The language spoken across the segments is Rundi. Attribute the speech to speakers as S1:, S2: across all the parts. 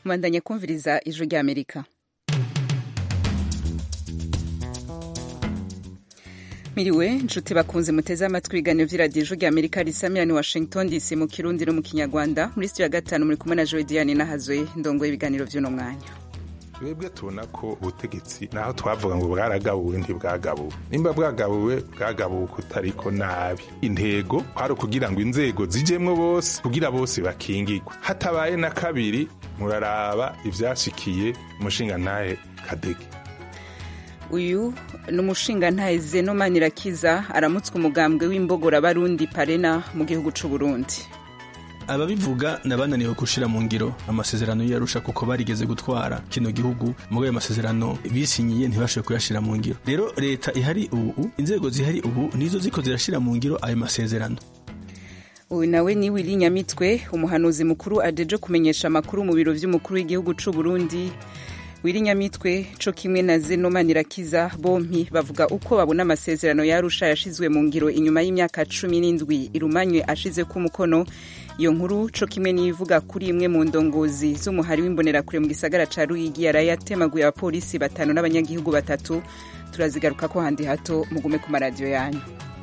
S1: mubandanye kumviriza ijwi ry'amerika miriwe nshuti bakunze muteze amatwi ibiganiro vy'iradiyo ijwi ry'amerika risamirani washington dc mu kirundi no mu kinyarwanda muri studio ya gatanu muri kumwe na joe diane nahazwe ndongoye ibiganiro vy'uno mwanya
S2: twebwe tubona ko ubutegetsi naho twavuga ngo bwaragabuwe ntibwagabuwe nimba bwagabuwe bwagabuwe kutariko nabi intego kwari ukugira ngo inzego zijemwo bose kugira bose bakingirwe hatabaye na kabiri muraraba ivyashikiye umushingantahe kadege
S1: uyu ni umushingantahe zeno manirakiza aramutswe umugambwe w'imbogora barundi parena mu gihugu c'uburundi
S3: ababivuga nabananiwe gushira mu ngiro amasezerano yarusha kuko barigeze gutwara kino gihugu muri ayo masezerano bisinyiye ntibashoboye kuyashira mu ngiro rero leta ihari ubu inzego zihari ubu nizo ziko zirashira mu ngiro ayo masezerano
S1: uyu nawe ni wili nyamitwe umuhanuzi mukuru ajeje kumenyesha amakuru mu biro vy'umukuru w'igihugu c'uburundi wili nyamitwe co kimwe na zeno manirakiza bompi bavuga uko babona amasezerano yarusha yashizwe mu ngiro inyuma y'imyaka cumi n'indwi irumanywe ashizeko umukono iyo nkuru co kimwe n'ivuga kuri imwe mu ndongozi z'umuhari w'imbonerakure mu gisagara ca ruyigi yaraye atemaguye abapolisi batanu n'abanyagihugu batatu turazigaruka ko handi hato mugume ku maradiyo yanyu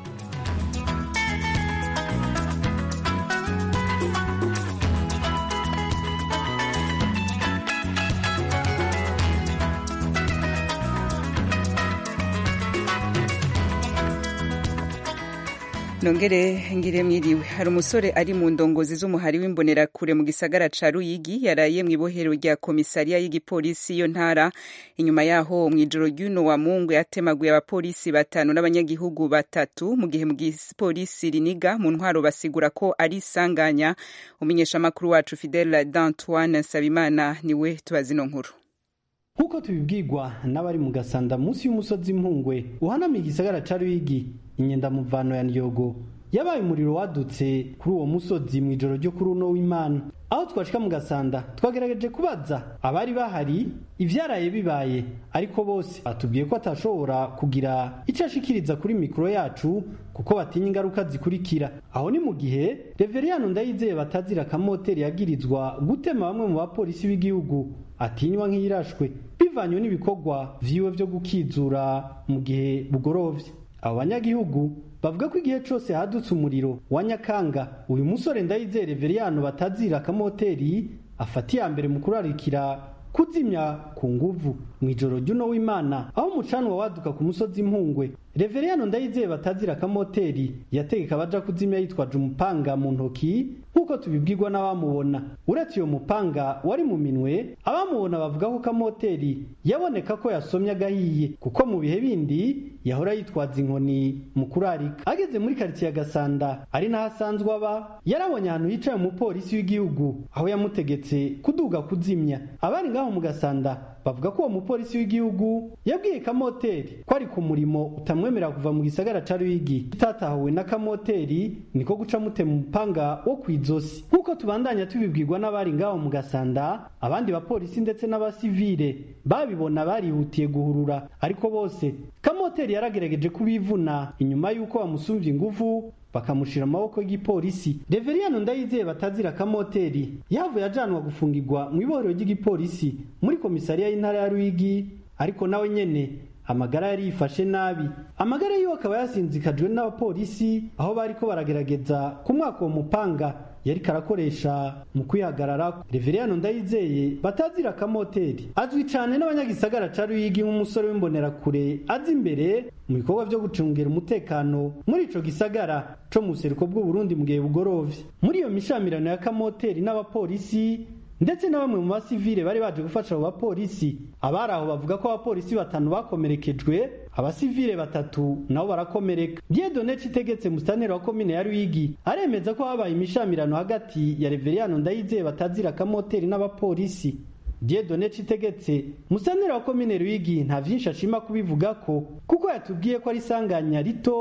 S1: nongere ngire mwiriwe hari umusore ari mu ndongozi z'umuhari w'imbonerakure mu gisagara ca ruyigi yaraye mu ibohero rya komisariya y'igipolisi iyo ntara inyuma yaho mu ijoro ry'uno wa mungu yatemaguye abapolisi batanu n'abanyagihugu batatu mu gihe mu gipolisi riniga mu ntwaro basigura ko ari isanganya umenyesha amakuru wacu fidele d'antoine nsabimana niwe tubazi ino nkuru
S4: nk'uko tubibwirwa n'abari mu gasanda munsi y'umusozi impungwe uhanamiye igisagara ca ruyigi inyendamuvano ya nyogo yabaye umuriro wadutse kuri uwo musozi mu ijoro ryo kuri uno w'imana aho twashika mu gasanda twagerageje kubaza abari bahari ivyaraye bibaye ariko bose batubwiye ko atashobora kugira ico ashikiriza kuri mikoro yacu kuko batinya ingaruka zikurikira aho ni mu gihe reveriyano ndayizeye batazira akamoteri yagirizwa gutema bamwe mu bapolisi b'igihugu atinywa nk'iyirashwe bivanywe n'ibikorwa vyiwe vyo gukizura mu gihe bugorovye abo banyagihugu bavuga ko igihe cose hadutse umuriro wa nyakanga uyu musore ndayizeye reveriyano batazira akamoteri afata iya mbere mu kurarikira kuzimya ku nguvu mu ijoro ry'uno w'imana aho umucanwa waduka ku musozi impungwe reveriyano ndayizeye batazira akamoteri yategeka abaja kuzimya yitwaje umupanga mu ntoki nk'uko tubibwirwa n'abamubona uretse uyo mupanga wari mu minwe abamubona bavuga ko kamoteri yaboneka ko yasomye agahiye kuko mu bihe bindi yahora yitwaza inkoni mu kurarika ageze muri karitsiye ya gasanda ari naho asanzwe aba yarabonye ahantu hicaye umupolisi w'igihugu aho yamutegetse kuduga kuzimya abari ngaho mu gasanda bavuga ko uwo mupolisi w'igihugu yabwiye kamoteri ko ari ku murimo utamwemerera kuva mu gisagara ca ruyigi tutatahuwe na kamoteri niko guca mutema umupanga wo kw'izosi nk'uko tubandanya tubibwirwa n'abari ngaho mu gasanda abandi bapolisi ndetse n'abasivile babibona barihutiye guhurura ariko bose kamoteri yaragerageje kubivuna inyuma y'uko bamusumvye inguvu bakamushira amaboko y'igipolisi reveriyano ndayizeye batazira akamoteri yavuye ajanwa gufungirwa mu ibohero ry'igipolisi muri komisariya y'intara ya ruyigi ariko nawe nyene amagara yari yifashe nabi amagara yiwe akaba yasinzikajwe n'abapolisi aho bariko baragerageza kumwaka uwo mupanga yari karakoresha mu kwihagarara reveriyano ndayizeye batazira akamoteri azwi cane n'abanyagisagara ca ruyigi nk'umusore w'imbonerakure azi imbere mu bikorwa vyo gucungera umutekano muri ico gisagara co mu buseruko bw'uburundi mu gihe bugorovye muri iyo mishamirano ya kamoteri n'abapolisi ndetse na bamwe mu basivile bari baje gufasha abo bapolisi abari aho bavuga ko abapolisi batanu bakomerekejwe abasivile batatu nabo barakomereka diedone citegetse musitanteri wa komine ya ruyigi aremeza ko habaye imishamirano hagati ya reveriyano ndayizeye batazira akamoteri n'abapolisi diedone citegetse musitanteri wa komine ruyigi nta vyinshi ashima kubivuga ko kuko yatubwiye ko ari isanganya rito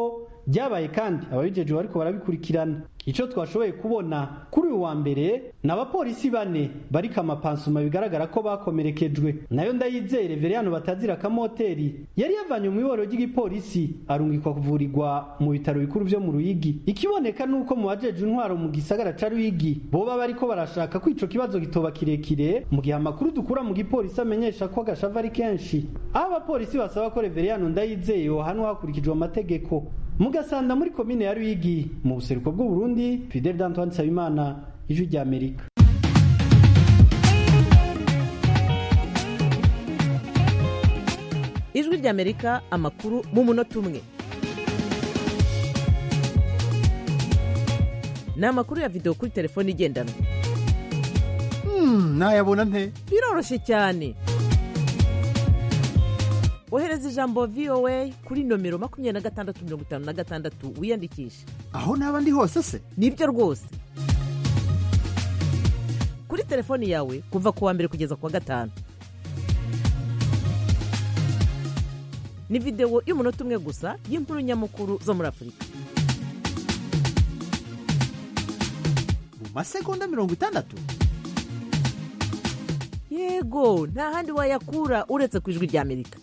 S4: byabaye kandi ababijejwe bariko barabikurikirana ico twashoboye kubona kuri uyu wa mbere ni abapolisi bane bariko amapansuma bigaragara ko bakomerekejwe nayo ndayizeye reveriyano batazira akamoteri yari yavanye mu iboro ry'igipolisi arungikwa kuvurirwa mu bitaro bikuru vyo mu ruyigi ikiboneka nuko mu bajeje intwaro mu gisagara ca ruyigi boba bariko barashaka ko ico kibazo gitoba kirekire mu gihe amakuru dukura mu gipolisi amenyesha ko agashava ari kenshi aho abapolisi basaba ko reveriyano ndayizeye yohanwa hakurikijwe amategeko mugasanda muri komine ya ruyigi mu buseruko bw'uburundi fidel d'antoine nsabimana ijwi ry'amerika
S5: ijwi ry'amerika amakuru mu munota umwe ni amakuru ya videwo kuri telefone igendanwa
S6: nayabona nte
S5: biroroshye cyane ohereza ijambo voa kuri nomero makumyabiri na gatandatu mirongo itanu na gatandatu wiyandikishe
S6: aho naba ndi hose se
S5: nibyo rwose kuri telefoni yawe kuva ku wa mbere kugeza ku wa gatanu ni videwo y'umunota umwe gusa y'inkuru nyamukuru zo muri afurika
S6: mu masegonda mirongo itandatu
S5: yego nta handi wayakura uretse ku ijwi ry'amerika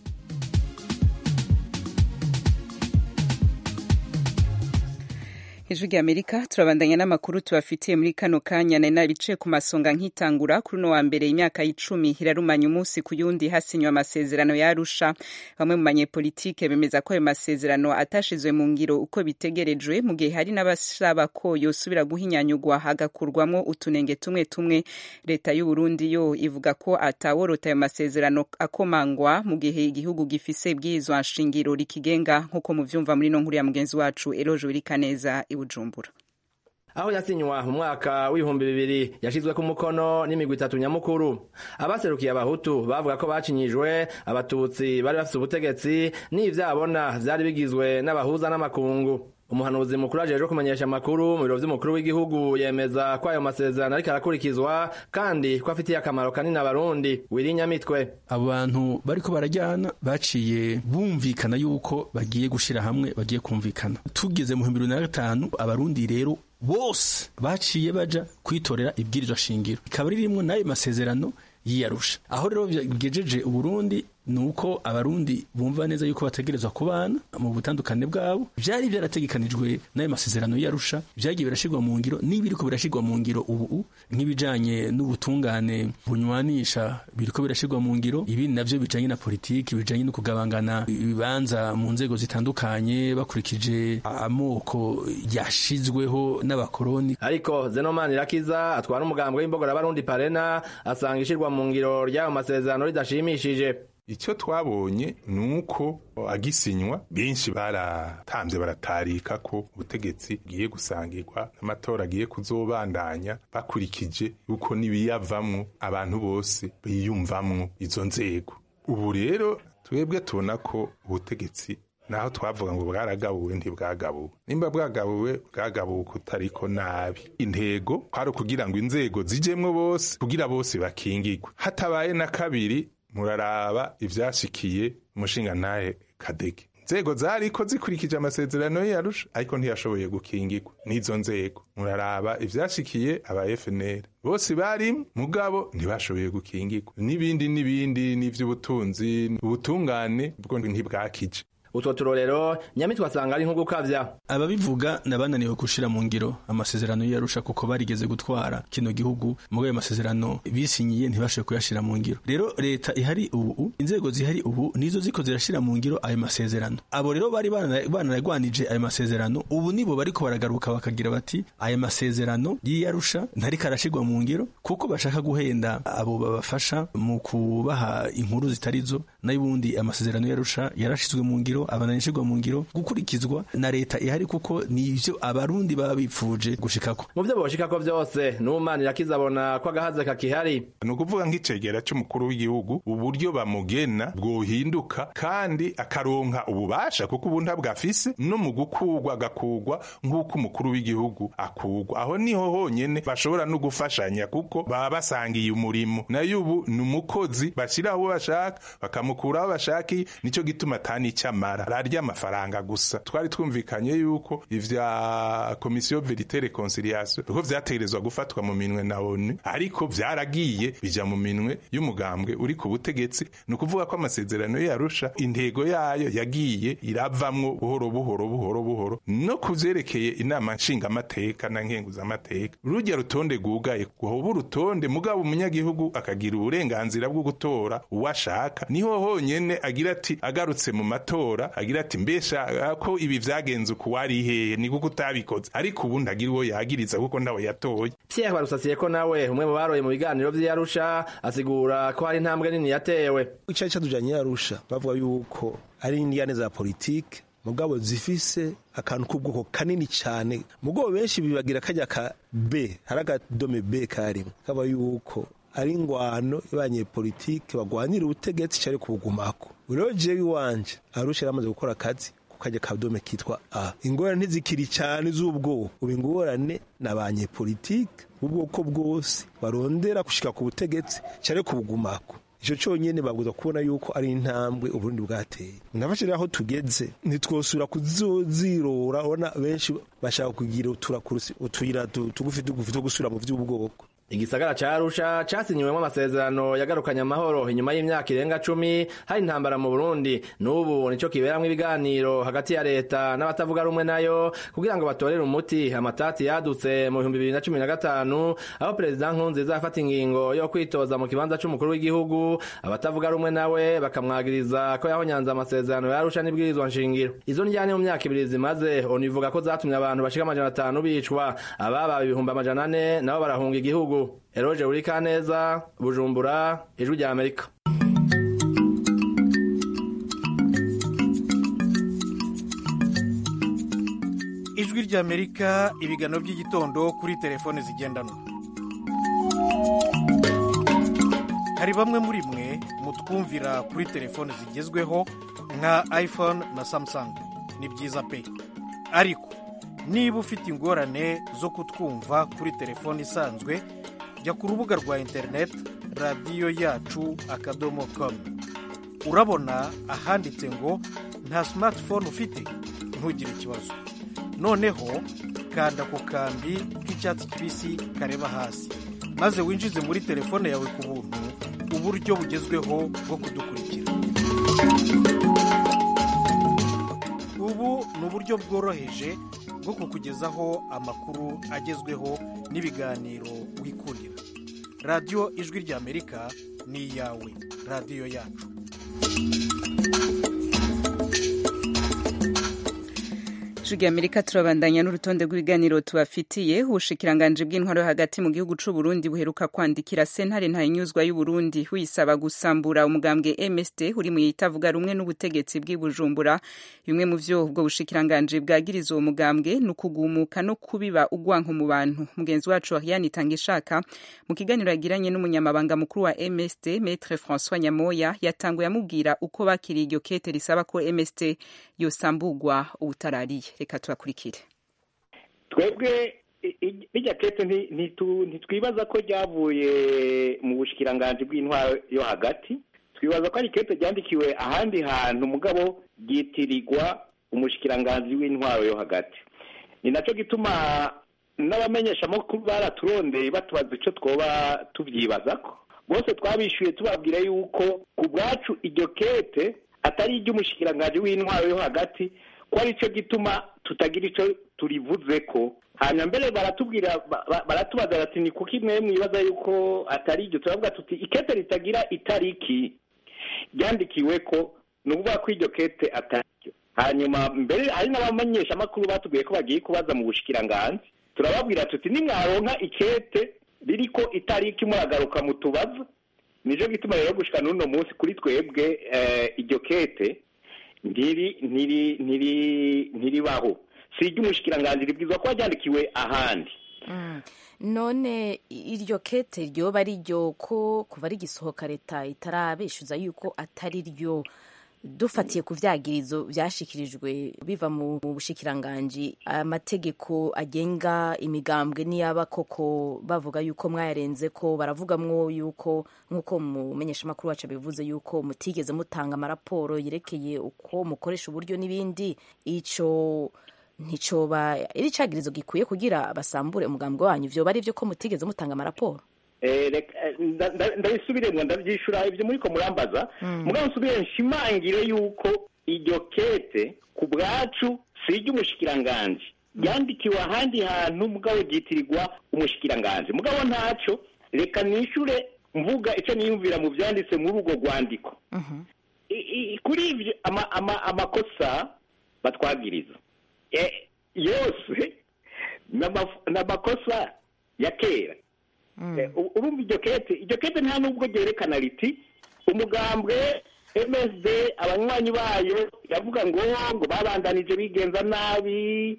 S1: ijwi ry'amerika turabandanya n'amakuru tubafitiye muri kano kanya nari nabicaye ku masonga nkitangura kuri uno wa mbere imyaka y'icumi irarumanya umunsi ku yundi hasinywe amasezerano yarusha bamwe mu banyepolitike bemeza ko ayo masezerano atashizwe mu ngiro uko bitegerejwe mu gihe hari n'abasaba ko yosubira guhinyanyugwa hagakurwamwo utunenge tumwe tumwe leta y'u Burundi yo ivuga ko ataworota ayo masezerano akomangwa mu gihe igihugu gifise ibwirizwa nshingiro rikigenga nk'uko muvyumva muri no nkuru ya mugenzi wacu Eloge Wirikaneza Bujumbura
S7: aho yasinywa mu mwaka w'ibihumbi bibiri yashizwe ku mukono n'imigwi itatu nyamukuru abaserukiye abahutu bavuga ko bacinyijwe abatutsi bari bafise ubutegetsi n'ivyabona vyari bigizwe n'abahuza n'amakungu umuhanuzi mukuru ajejwe kumenyesha amakuru mu biro vy'umukuru w'igihugu yemeza ko ayo masezerano ariko arakurikizwa kandi ko afitiye akamaro kanini abarundi wirinyamitwe
S3: abo bantu bariko barajyana baciye bumvikana yuko bagiye gushira hamwe bagiye kumvikana tugeze mu bihumbi bibiri na gatanu abarundi rero bose baciye baja kwitorera ibwirizwa shingiro ikaba ririmwo n'ayo masezerano yiyarusha aho rero bigejeje uburundi ni uko abarundi bumva neza yuko bategerezwa kubana mu butandukane bwabo vyari vyarategekanijwe n'ayo masezerano yarusha vyagiye birashirwa mu ngiro n'ibiriko birashirwa mu ngiro ubu nk'ibijanye n'ubutungane bunywanisha biriko birashirwa mu ngiro ibindi navyo bijanye na politiki bijanye no kugabangana ibibanza mu nzego zitandukanye bakurikije amoko yashizweho n'abakoroni
S7: ariko zenomani irakiza atwara umugambwe w'imbogora abarundi parena asanga ishirwa mu ngiro ry'ayo masezerano ridashimishije
S2: icyo twabonye ni uko agisinywa benshi baratambye baratarika ko ubutegetsi bwiye gusangirwa n'amatora agiye kuzobandanya bakurikije uko n'ibiyavamwo abantu bose biyumvamwo izo nzego ubu rero twebwe tubona ko ubutegetsi naho twavuga ngo bwaragabuwe ntibwagabuwe nimba bwagabuwe bwagabuwe kutariko nabi intego kwari ukugira ngo inzego zijemwo bose kugira bose bakingirwe hatabaye na kabiri muraraba ivyashikiye umushingantahe kadege inzego zariko zikurikije amasezerano yarusha ariko ntiyashoboye gukingirwa n'izo nzego muraraba ivyashikiye aba FNL bose bari mugabo ntibashoboye gukingirwa n'ibindi n'ibindi n'ivy'ubutunzi ubutungane bwo ntibwakije
S7: utwo turorero nyamitwe asanga ari nko gukavya
S3: ababivuga nabananiwe gushira mu ngiro amasezerano yarusha kuko barigeze gutwara kino gihugu muri ayo masezerano bisinyiye ntibashoboye kuyashira mu ngiro rero leta ihari ubu inzego zihari ubu nizo ziko zirashira mu ngiro ayo masezerano abo rero bari banaragwanije ayo masezerano ubu nibo bariko baragaruka bakagira bati ayo masezerano y'iyarusha ntariko arashirwa mu ngiro kuko bashaka guhenda abo babafasha mu kubaha inkuru zitarizo nayo ubundi amasezerano yarusha yarashizwe mu ngiro abananishirwa mu ngiro gukurikizwa na leta ihari kuko nivyo abarundi baba bipfuje gushikako
S7: mu vyo boshikako vyose n'umana irakizabona ko agahaze kakihari
S2: ni ukuvuga nk'icegera c'umukuru w'igihugu uburyo bamugena bwohinduka kandi akaronka ububasha kuko ubu ntabwafise no mu gukurwa agakugwa nk'uko umukuru w'igihugu akugwa aho niho honyene bashobora no gufashanya kuko baba basangiye umurimo nayo ubu ni umukozi bashiraho uwo bashaka bamukuraho bashaki nico gituma atani icamara ararya amafaranga gusa twari twumvikanye yuko ivya komisiyo verite reconciliation uko vyategerezwa gufatwa mu minwe na onu ariko vyaragiye bija mu minwe y'umugambwe uri ku butegetsi ni ukuvuga ko amasezerano yarusha intego yayo yagiye iravamwo buhoro buhoro buhoro buhoro no kuvyerekeye inama nshingamateka na nkenguzamateka rurya rutonde rwugaye guhoba urutonde mugabo umunyagihugu akagira uburenganzira bwo gutora uwo ashaka niho honyene agira ati agarutse mu matora agira ati mbesha ko ibi vyagenze uku wari hehe ni kuko utabikoze ariko ubu ndagira uwo yagiriza kuko ndawe yatoye
S7: Pierre barusasiye ko nawe umwe mu baroye mu biganiro vy'Arusha asigura ko hari intambwe nini yatewe
S8: icari catujanye Arusha bavuga yuko ari indiyane za politike mugabo zifise akantu k'ubwoko kanini cyane mugabo benshi bibagira kajya ka B hari akadome B karimo kaba yuko ari ingwano y'abanyepolitike bagwanira ubutegetsi cari kubugumako rero jewe iwanje Arusha yaramaze gukora akazi kajya kadome kitwa A ingorane ntizikiri cyane z'ubwoko ubu ingorane n'abanyepolitike ubwoko bwose barondera gushika ku butegetsi cari kubugumako ico conyene babwiza kubona yuko ari intambwe uburundi bwateye nafashije aho tugeze ntitwosubira kuzozirora ubona benshi bashaka kugira utuyira tugufi tugufi two gusubira mu vy'ubwoko
S7: igisagara ca Arusha casinyiwemwo amasezerano yagarukanye amahoro inyuma y'imyaka irenga cumi hari intambara mu Burundi n'ubu nico kiberamwo ibiganiro hagati ya leta n'abatavuga rumwe nayo kugira ngo batorere umuti amatati yadutse mu bihumbi bibiri na cumi na gatanu aho perezida Nkurunziza afata ingingo yo kwitoza mu kibanza c'umukuru w'igihugu abatavuga rumwe nawe bakamwagiriza ko yahonyanze amasezerano ya Arusha n'ibwirizwa nshingiro izo njyane mu myaka ibiri zimaze onu ivuga ko zatumye abantu bashika amajana atanu bicwa ababa ibihumbi amajana ane nabo barahunga igihugu Eroje Urikaneza Bujumbura Ijwi rya Amerika
S9: Ijwi rya Amerika ibigano by'igitondo kuri telefone zigendanwa hari bamwe muri mwe mutwumvira kuri telefone zigezweho nka iPhone na Samsung ni byiza pe ariko niba ufite ingorane zo kutwumva kuri telefone isanzwe jya ku rubuga rwa interineti radiyo yacu akadomo komu urabona ahanditse ngo nta simatifone ufite ntugire ikibazo noneho kanda ku kambi k'icyatsi kibisi kareba hasi maze winjize muri telefone yawe ku buntu uburyo bugezweho bwo kudukurikira ubu ni uburyo bworoheje bwo kukugezaho amakuru agezweho n'ibiganiro wikundira radiyo ijwi ry'amerika ni iyawe radiyo yacu
S1: ijwi amerika turabandanya n'urutonde rw'ibiganiro tubafitiye ubushikiranganje bw'intwaro yo hagati mu gihugu c'u Burundi buheruka kwandikira sentare ntayinyuzwa y'u Burundi wisaba gusambura umugambwe MSD uri mu yitavuga rumwe n'ubutegetsi bw'i Bujumbura bimwe mu vyo ubwo bushikiranganje bwagiriza uwo mugambwe ni ukugumuka no kubiba ugwanko mu bantu mugenzi wacu Ariane Tangishaka mu kiganiro yagiranye n'umunyamabanga mukuru wa MSD Maître François Nyamoya yatanguye amubwira uko bakiriye iryo kete risaba ko MSD yosambugwa ubutarariye reka tubakurikire
S10: twebwe bijya kete ntitwibaza ko ryavuye mu bushikiranganji bw'intwaro yo hagati twibaza ko ari kete ryandikiwe ahandi hantu mugabo ryitirirwa umushikiranganji w'intwaro yo hagati ni nacyo gituma n'abamenyeshamakuru baraturondeye batubaza icyo twoba tubyibaza ko bose twabishyuye tubabwira yuko ku bwacu iryo kete atari iry'umushikiranganji w'intwaro yo hagati ko ari cyo gituma tutagira icyo turivuze ko hanyuma mbere baratubwira baratubaza bati ni kuko imwe mwibaza yuko atari iryo turavuga tuti ikete ritagira itariki ryandikiwe ko ni ukuvuga ko iryo kete atari ryo hanyuma mbere hari n'abamenyeshamakuru batubwiye ko bagiye kubaza mu bushikiranganzi turababwira tuti nimwaronka ikete ririko itariki muragaruka mu tubazo nicyo gituma rero gushika n'uno munsi kuri twebwe iryo kete ntiri ntiri ntiri ntiribaho si iry'umushikiranganji ribwizwa kuba ryandikiwe ahandi
S11: none iryo kete ryoba ari ryo ko kuva rigisohoka leta itarabeshuza yuko atari ryo dufatiye ku vyagirizo vyashikirijwe biva mu mu bushikiranganji amategeko agenga imigambwe niyaba koko bavuga yuko mwayarenze ko baravugamwo yuko nk'uko mumenyeshamakuru wacu bivuze yuko mutigeze mutanga amaraporo yerekeye uko mukoresha uburyo n'ibindi ico nticoba iri cagirizo gikwiye kugira basambure umugambwe wanyu vyoba ari vyo ko mutigeze mutanga amaraporo
S10: Eh, reka- eh, nda- nda- ndabisubiremwo ndavyishura ivyo muriko murambaza mugabo nsubire nshimangire yuko iryo kete ku bwacu si iry'umushikiranganji ryandikiwe ahandi hantu mugabo ryitirirwa umushikiranganji mugabo ntaco reka nishure mvuga ico niyumvira mu vyanditse muri urwo rwandiko I- i- kuri ivyo ama- ama- amakosa batwagiriza Eh, yose ni amaf- ni amakosa ya kera Eh, u- urumva iryo kete iryo kete nta nubwo ryerekana riti umugambwe msd abanywanyi bayo yavuga ngo ngo babandanije bigenza nabi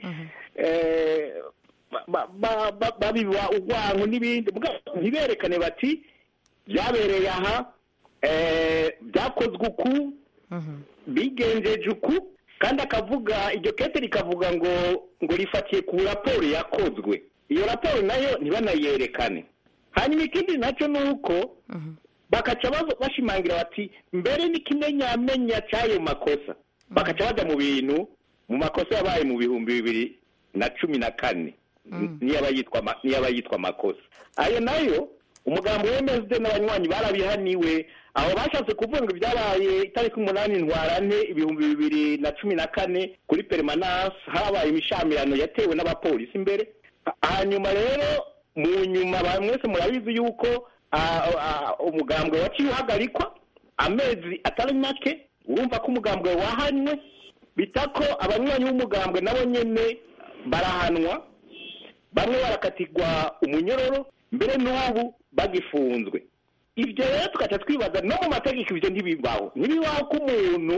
S10: eh, ba- ba- ba- ba- babiba urwanko n'ibindi mugabo ntiberekane bati byabereye aha eh, byakozwe uku bigenjeje uku kandi akavuga iryo kete rikavuga ngo ngo rifatiye ku raporo yakozwe iyo raporo nayo ntibanayerekane hanyuma ikindi nacyo ni uko bakaca bazo- bashimangira bati mbere n'ikimenyamenya cy'ayo makosa bakaca bajya mu bintu mu makosa yabaye mu bihumbi bibiri na cumi na kane niyaba yitwa ama- niyaba yitwa amakosa ayo nayo umugambi wemezwe n'abanywanyi barabihaniwe aho bashatse kuvuga ngo ibyabaye itariki umunani ntwarante ibihumbi bibiri na cumi na kane kuri perimanase habaye imishamirano yatewe n'abapolisi imbere Ha- hanyuma rero mu nyuma ba- mwese murabizi yuko ah, ah, umugambwe waciye uhagarikwa amezi atari make urumva ko umugambwe wahanywe bita ko abanywanyi b'umugambwe nabo nyene barahanwa bamwe barakatirwa umunyororo mbere n'ubu bagifunzwe ibyo rero tugaca twibaza no mu mategeko ibyo ntibibaho ntibibaho ko umuntu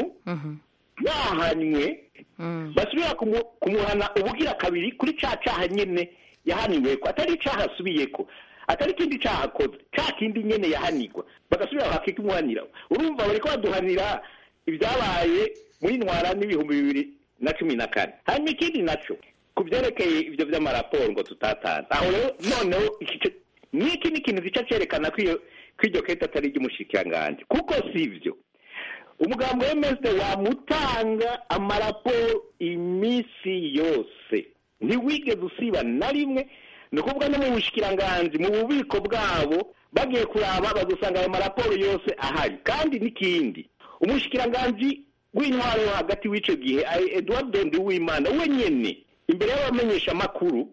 S10: yahanywe basubira kumu- kumuhana ubugira kabiri kuri ca caha nyene yahaniwe ko atari icaha asubiye ko atari ikindi caha akoze ca kindi nyene yahanirwa bagasubira bakikimuhanira urumva bariko baduhanira ibyabaye muri ntwara n'ibihumbi bibiri na cumi na kane hanyuma ikindi naco ku vyerekeye ivyo vy'amaraporo ngo tutatanze aho rero noneho iki co- n'iki ni ikintu gica cerekana ko iyo ko iryo kete atari iry'umushikiranganji kuko si ivyo umugambi w'emeside wamutanga amaraporo iminsi yose ntiwigeze usiba na rimwe ni ukuvuga no mu bushikiranganji mu bubiko bwabo bagiye kuraba bazusanga ayo maraporo yose ahari kandi n'ikindi umushikiranganji w'intwaro yo hagati w'ico gihe ari eduard nduwimana we nyene imbere y'abamenyesha amakuru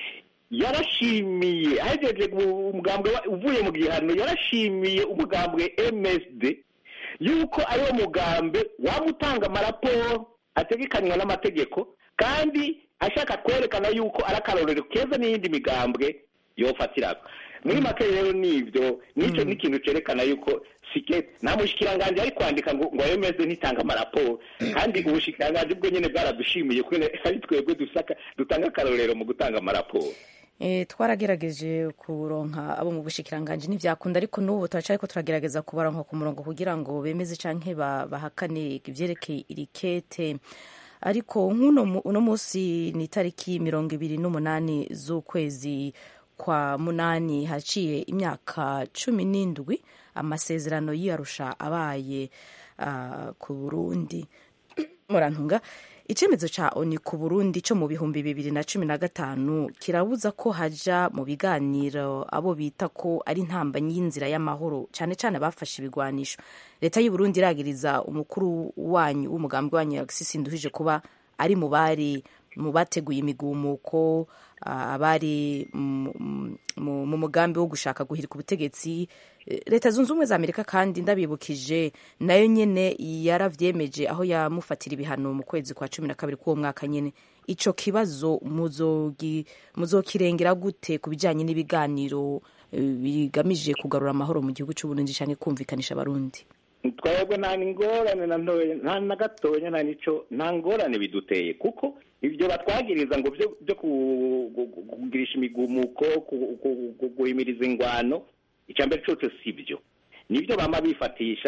S10: yarashimiye ahejeje umugambwe wa- uvuye mu gihano yarashimiye umugambwe msd yuko ariwo mugambe waba utanga amaraporo ategekanywa n'amategeko kandi ashaka kwerekana yuko ari akarorero keza n'iyindi migambwe yofatirako muri make rero nibyo nicyo ni ikintu cerekana yuko sike nta mushikiranganji ari kwandika ngo ngo yemeze ntitanga amaraporo kandi ubushikiranganji bwo nyene bwaradushimiye ko ari twebwe dusaka dutanga akarorero mu gutanga amaraporo
S11: E, twaragerageje kuronka abo mu bushikiranganji ntivyakunda ariko n'ubu turacariko turagerageza kubaronka ku murongo kugira ngo bemeze canke ba- bahakane ivyerekeye iri kete ariko nk'uno mu- uno musi ni itariki mirongo ibiri n'umunani z'ukwezi kwa munani haciye imyaka cumi n'indwi amasezerano y'iyarusha abaye ah, ku burundi murantunga icyemezo cya oni ku burundi cyo mu bihumbi bibiri na cumi na gatanu kirabuza ko haja mu biganiro abo bita ko ari intambanyi y'inzira y'amahoro cyane cyane abafashe ibigwanisho leta y'u Burundi iragiriza umukuru wanyu w'umugambi wanyu Alexis Nduhije kuba ari mu bari mu bateguye imigumuko ah, abari mu- mu mu mugambi wo gushaka guhirika ubutegetsi Eh, leta zunze ubumwe za amerika kandi ndabibukije nayo nyene yaravyemeje aho yamufatira ibihano mu kwezi kwa cumi na kabiri k'uwo mwaka nyene ico kibazo muzogi- muzokirengera gute ku bijanye n'ibiganiro eh, bigamije kugarura amahoro mu gihugu c'uburundi canke kumvikanisha abarundi
S10: twebwe nta ngorane na ntoya nta na gatoya nta nico nta ngorane biduteye kuko ibyo batwagiriza ngo byo byo ku- gu- gu- kugirisha imigumuko ku- ku- ku- guhimiriza ingwano icya mbere cyose si byo nibyo bama bifatisha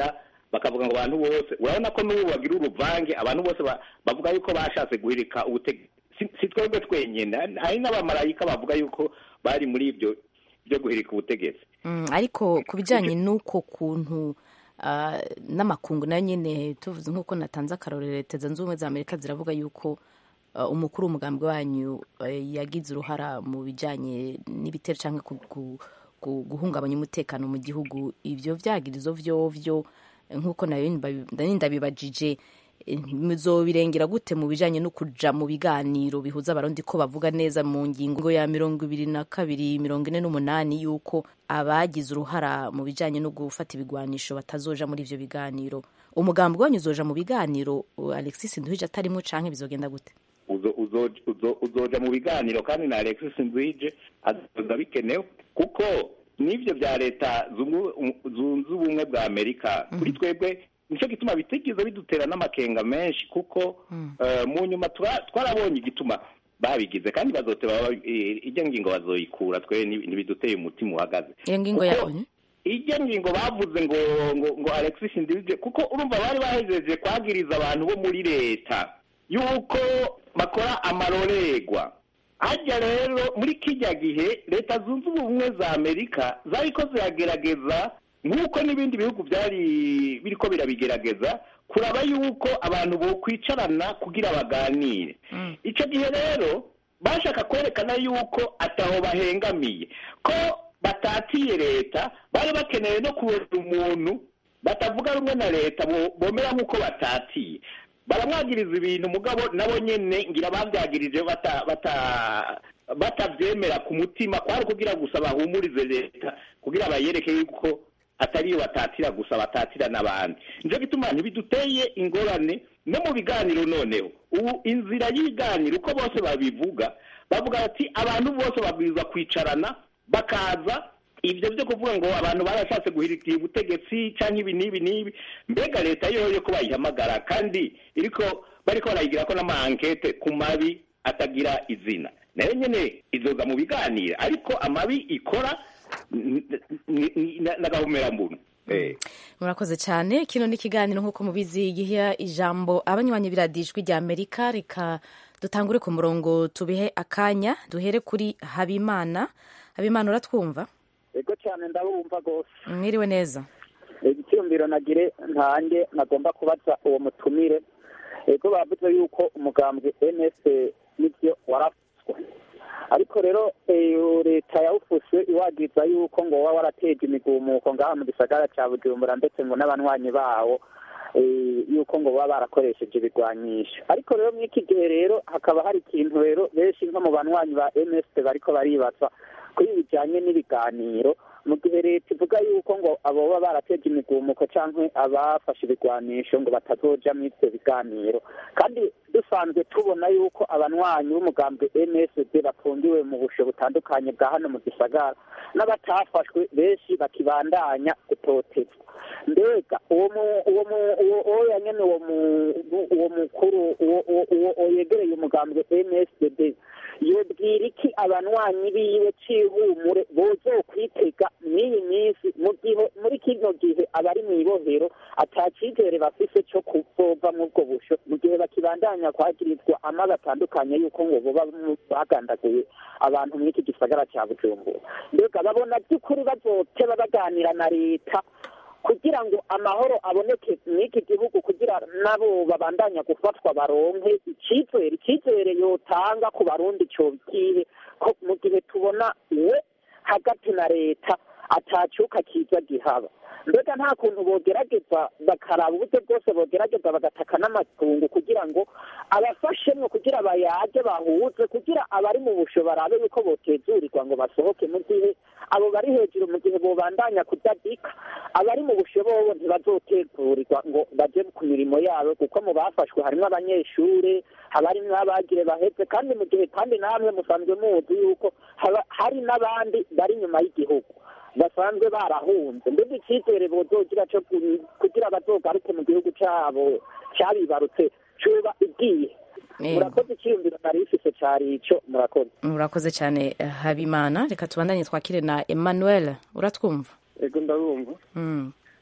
S10: bakavuga ngo abantu bose urabona ko n'ubu bagira uruvange abantu bose ba- bavuga yuko bashatse guhirika ubutegetsi Si- si twebwe twenyine hari n'abamarayika bavuga yuko bari muri ibyo byo guhirika ubutegetsi
S11: Mm, ariko ku bijyanye n'uko kuntu ah, n'amakungu nayo nyine tuvuze nk'uko natanze akarorero leta zunze ubumwe za amerika ziravuga yuko ah, umukuru w'umugambi wanyu eh, yagize uruhara mu bijyanye n'ibitero cyangwa ku- ku- ku- guhungabanya umutekano mu gihugu ibyo vyagirizo vyovyo eh, nk'uko nayo ndabi- nari ndabibajije eh, muzobirengera gute mu bijanye no kuja mu biganiro bihuza abarundi ko bavuga neza mu ngingo ya mirongo ibiri na kabiri mirongo ine n'umunani yuko abagize uruhara mu bijanye no gufata ibigwanisho batazoja muri ivyo biganiro umugambi wanyu uzoja mu biganiro uh, alexis nduhije atarimwo canke bizogenda gute
S10: uzo- uzo- uzo- uzoja mu biganiro kandi na alexis ndwije azoza bikenewe kuko n'ivyo bya leta zungu- zunze ubumwe bwa amerika kuri twebwe nicyo gituma bitigeze bidutera n'amakenga menshi kuko eh, mu nyuma tura- twarabonye igituma babigize kandi bazoteba baba- eh, ijya ngingo bazoyikura twe nti- ntibiduteye umutima uhagaze
S11: iyo ngingo ya onu
S10: ijya ngingo bavuze ngo ngo ngo alexis ndivije kuko urumva bari bahejeje kwagiriza abantu bo muri leta yuko bakora amarorerwa hajya rero muri kijya gihe leta zunze ubumwe za amerika zariko ziragerageza nk'uko n'ibindi bihugu byari biriko birabigerageza kuraba yuko abantu bokwicarana kugira baganire icyo gihe rero bashaka kwerekana yuko ataho bahengamiye ko batatiye leta bari bakeneye no kubera umuntu batavuga rumwe na leta bo- bomera nk'uko batatiye baramwagiriza ibintu mugabo nabo nyene ngira babyagirije bata bata batabyemera ku mutima kwari kugira gusa bahumurize leta kugira bayereke yuko atari iyo batatira gusa batatira n'abandi nicyo gituma ntibiduteye ingorane no mu biganiro noneho ubu inzira y'ibiganiro uko bose babivuga bavuga bati abantu bose babwirizwa kwicarana bakaza ibyo byo kuvuga ngo abantu barashatse guhirikira ubutegetsi cyangwa ibi n'ibi n'ibi mbega leta yo yo ko bayihamagara kandi iriko bariko barayigira ko n'amankete ku mabi atagira izina nayo nyene izoza mu biganiro ariko amabi ikora n- n- n- n'agahomerambunu eh
S11: murakoze cyane kino ni ikiganiro nk'uko mubizi giha ijambo abanywanyi biradijwi rya amerika reka dutangure ku murongo tubihe akanya duhere kuri habimana habimana uratwumva
S12: ego cyane ndabumva rwose
S11: mwiriwe neza
S12: icyumviro nagire ntange nagomba kubaza uwo mutumire ego bavuze yuko umugambwe ns nibyo warafuswe ariko rero eh, leta yawufuse iwagiza yuko ngo waba warateje imigumuko ngaha mu gisagara cya bujumbura ndetse ngo n'abanywanyi bawo eh, yuko ngo baba barakoresheje ibigwanyisho ariko rero muri iki gihe rero hakaba hari ikintu rero benshi nko mu banywanyi ba ms bariko baribaza kuri bijyanye n'ibiganiro mu gihe leta ivuga yuko ngo abo baba barateje imigumuko cyangwa abafashe ibigwanisho ngo batazoja muri ibyo biganiro kandi dusanzwe tubona yuko abanywanyi b'umugambwe msd bafungiwe mu busho butandukanye bwa hano mu gisagara n'abatafashwe benshi bakibandanya gutotezwa mbega uwo mu- uwo mu- uwo uwo yanyene uwo mu- uwo mukuru uwo uwo- uwo uwo yegereye umugambwe msd yobwira iki abanywanyi biwe c'ihumure bozokwitega mw'iyi minsi mu gihe muri kino gihe abari mw'ibohero ata cizere bafise co kuzova mw'ubwo busho mu gihe bakibandanya kwagirizwa amabi atandukanye yuko ngo boba mu- bagandaguye abantu mw'iki gisagara ca bujumbura mbega babona by'ukuri bazoteba baganira na leta kugira ngo amahoro aboneke mw'iki gihugu kugira nabo babandanya gufatwa baronke icyizere icyizere yotanga ku barundi cyo kihe ko mu gihe tubona we hagati na leta atacyuka kiza gihaba mbega nta kuntu bogerageza bakaraba uburyo bwose bogerageza bagataka n'amatungo kugira ngo abafashemwo kugira bayaje bahuze kugira abari mu busho barabe yuko botezurirwa ngo basohoke mu gihe abo bari hejuru mu gihe bobandanya kudadika abari mu busho bobo ntibazotegurirwa ngo baje ku mirimo yabo kuko mu bafashwe harimo abanyeshure haba harimwo abagire baheze kandi mu gihe kandi namwe musanzwe muzi yuko haba hari n'abandi bari inyuma y'igihugu basanzwe barahunze mbega icyizere bozogira cyo ku- kugira bazogaruke mu gihugu cyabo cyabibarutse cuba igiye
S11: Yego.
S12: murakoze icyiyumviro nari ifise cari ico murakoze
S11: murakoze cyane eh, habimana reka tubandanye twakire na emmanuel uratwumva
S13: ego ndabumva
S11: Mm.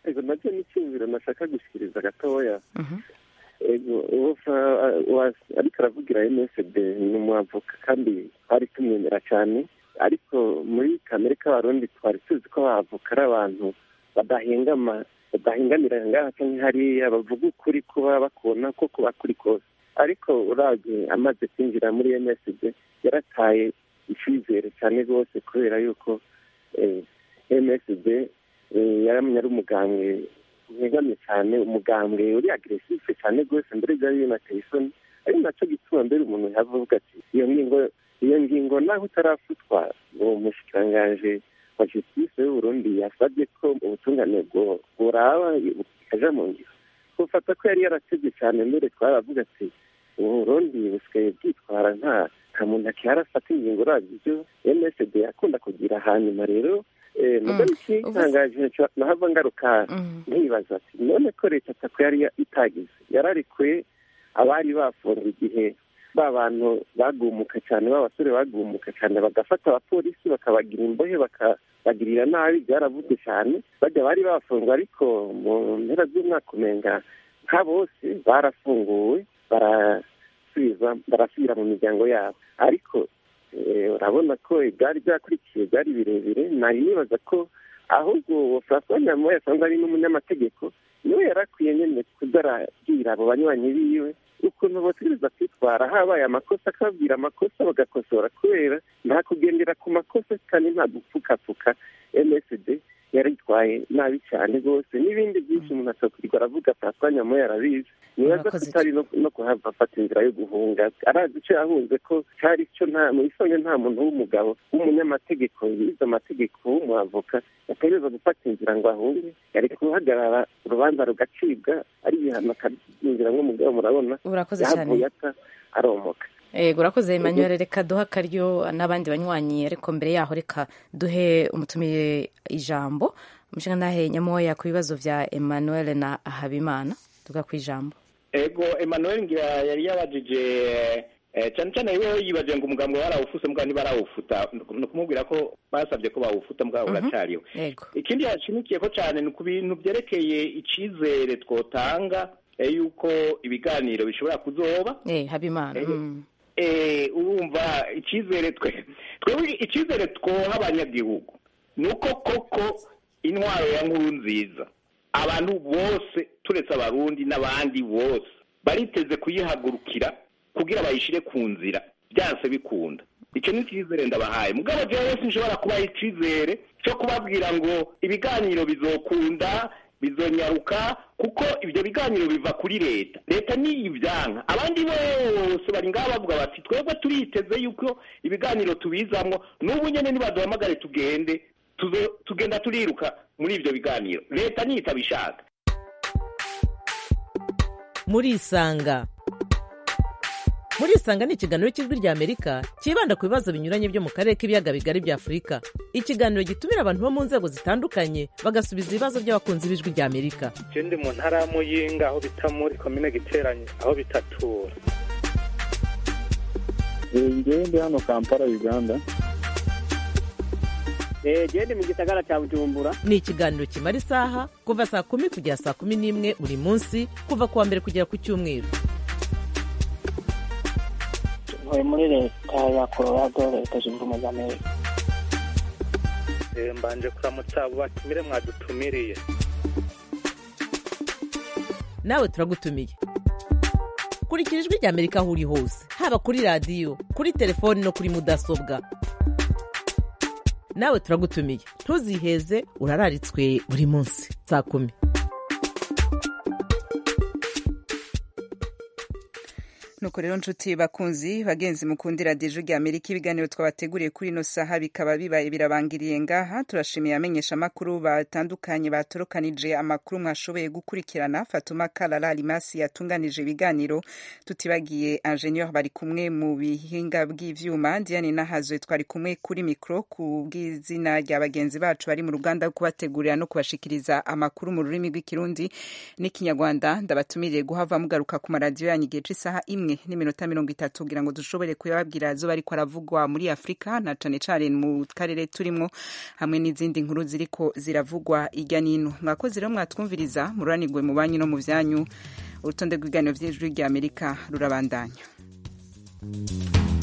S13: ego nacyo ni icyumviro nashaka gushyikiriza gatoya ego uwo fa- wa- ariko aravugira msd ni umwavoka kandi twari tumwemera cyane ariko muri kamere k'abarundi twari tuzi ko abavoka ari abantu badahengama badahengamira ngaha cyangwa hariya bavuga ukuri kuba bakubona ko kuba kuri kose ariko urabye amaze kwinjira muri msd yarataye icyizere cyane rwose kubera yuko eh, msd eh, yaramye ari umugambwe ntegamye cyane umugambwe uri agresife cyane rwose mbere byari binateye isoni ari nacyo gituma mbere umuntu yavuga ati iyo ngingo iyo ngingo naho utarafatwa uwo mushikirangaje wa justice y'uburundi yasabye ko ubutungane bwo- buraba bukaja mu ngiro ufata ko yari yaratebye cyane mbere twaravuga ati uburundi busigaye bwitwara nta nta muntu akihari afata ingingo urabye ibyo msd yakunda kugira hanyuma rero eh, mugabo ikitangaje nahava ngaruka nkibaza ati none ko leta atako yari ya- itagize yararekuye abari bafunze igihe ba bantu bagumuka cyane b'abasore bagumuka cyane bagafata abapolisi bakabagira imbohe bakabagirira nabi byaravuzwe cyane bajya bari bafunzwe ariko mu mpera z'umwaka umenga nka bose barafunguwe barasubiza barasubira mu miryango yabo ariko eh, urabona ko ibyari byakurikiye byari birebire nari nibaza ko ahubwo uwo francois nyamoya asanzwe ari n'umunyamategeko niwe yarakwiye nyine kuza arabwira abo banywanyi biwe ukuntu bategereza kwitwara habaye amakosa akababwira amakosa bagakosora kubera nta kugendera ku makosa kandi nta gupfukapfuka msd yaritwaye nabi cyane rwose n'ibindi byinshi umuntu atakwirwa aravuga francois nyamoya arabizi nibaza ko utari no no kuhava afata inzira yo guhunga arazi icyo yahunze ko cyari cyo nta mu isonga nta muntu w'umugabo w'umunyamategeko yize amategeko w'umwavoka yategereza gufata inzira ngo ahunge yari guhagarara urubanza rugacibwa ari ibihano akabyinjira nk'umugabo murabona
S11: Urakoze cyane.
S13: yahavuye ata aromoka
S11: Ego urakoze Emmanuel reka duhe akaryo n'abandi banywanyi ariko mbere yaho reka duhe umutumiye ijambo umushinga ntahe nyamoya ku bibazo vya Emmanuel na Habimana tuga ku ijambo
S10: ego emmanuel ngira yari yabajije eh, cyane cyane wewe yibaje ngo umugambwe barawufuse mbwa ntibarawufuta ni ukumubwira ko basabye ko bawufuta mbwa uracyariwe
S11: Ego
S10: ikindi yashimikiye ko cyane ni ku bintu byerekeye icizere twotanga eh, yuko ibiganiro bishobora kuzoba
S11: eh Habimana
S10: Eh,
S11: mm.
S10: eh, urumva icyizere twe twebwe icyizere twoha abanyagihugu ni uko koko intwaro ya nkuru nziza abantu bose turetse abarundi n'abandi bose bariteze kuyihagurukira kugira bayishyire ku nzira byanse bikunda icyo ni icyizere ndabahaye mugabo jewe sinshobora kubaha icyizere cyo kubabwira ngo ibiganiro bizokunda bizonyaruka kuko ibyo biganiro biva kuri leta leta niyo ibyanka abandi bose bari ngaho bavuga bati twebwe turiteze yuko ibiganiro tubizamwo n'ubu nyine nibaduhamagare tugende tuzo- tugenda turiruka muri ibyo biganiro leta niyo itabishaka
S5: murisanga murisanga ni ikiganiro cy'ijwi rya amerika cyibanda ku bibazo binyuranye byo mu karere k'ibiyaga bigari bya afurika ikiganiro gitumira abantu bo mu nzego zitandukanye bagasubiza ibibazo by'abakunzi b'ijwi rya amerika
S14: je ndi mu ntara ya muyinga aho bita muri komine giteranye aho bitatura
S15: ngewe ndi hano kampala uganda
S16: gende mu gisagara cya bujumbura
S5: ni ikiganiro kimara isaha kuva saa kumi kugera saa kumi n'imwe buri munsi kuva ku wa mbere kugera ku cyumweru
S16: ntuye muri leta ya colorado leta zunze ubumwe za amerika
S14: Eh, mbanje kuramutsa abo batumire mwadutumiriye
S5: nawe turagutumiye kurikira ijwi rya amerika aho uri hose haba kuri radiyo kuri telefoni no kuri mudasobwa nawe turagutumiye ntuziheze urararitswe buri munsi saa kumi
S1: nuko rero nshuti bakunzi bagenzi mukundira dejo rya amerika ibiganiro twabateguriye kuri ino saha bikaba bibaye birabangiriye ngaha turashimiye amenyesha amakuru batandukanye batorokanije amakuru mwashoboye gukurikirana fatuma karara limasi yatunganije ibiganiro tutibagiye ingenieur bari kumwe mu bihinga bw'ivyuma diane nahazwe twari kumwe kuri mikro ku bw'izina rya bagenzi bacu bari mu ruganda rwo kubategurira no kubashikiriza amakuru mu rurimi rw'ikirundi n'ikinyarwanda ndabatumiriye guhava mugaruka ku maradiyo yanyu igihe c'isaha imwe n'imwe n'iminota mirongo itatu kugira ngo dushobore kuyababwira azoba ariko aravugwa muri afurika na cane cane mu karere turimwo hamwe n'izindi nkuru ziriko ziravugwa irya nino mwakoze rero mwatwumviriza mururanirwe mu banyu no mu vyanyu urutonde rw'ibiganiro vy'ijwi ry'amerika rurabandanya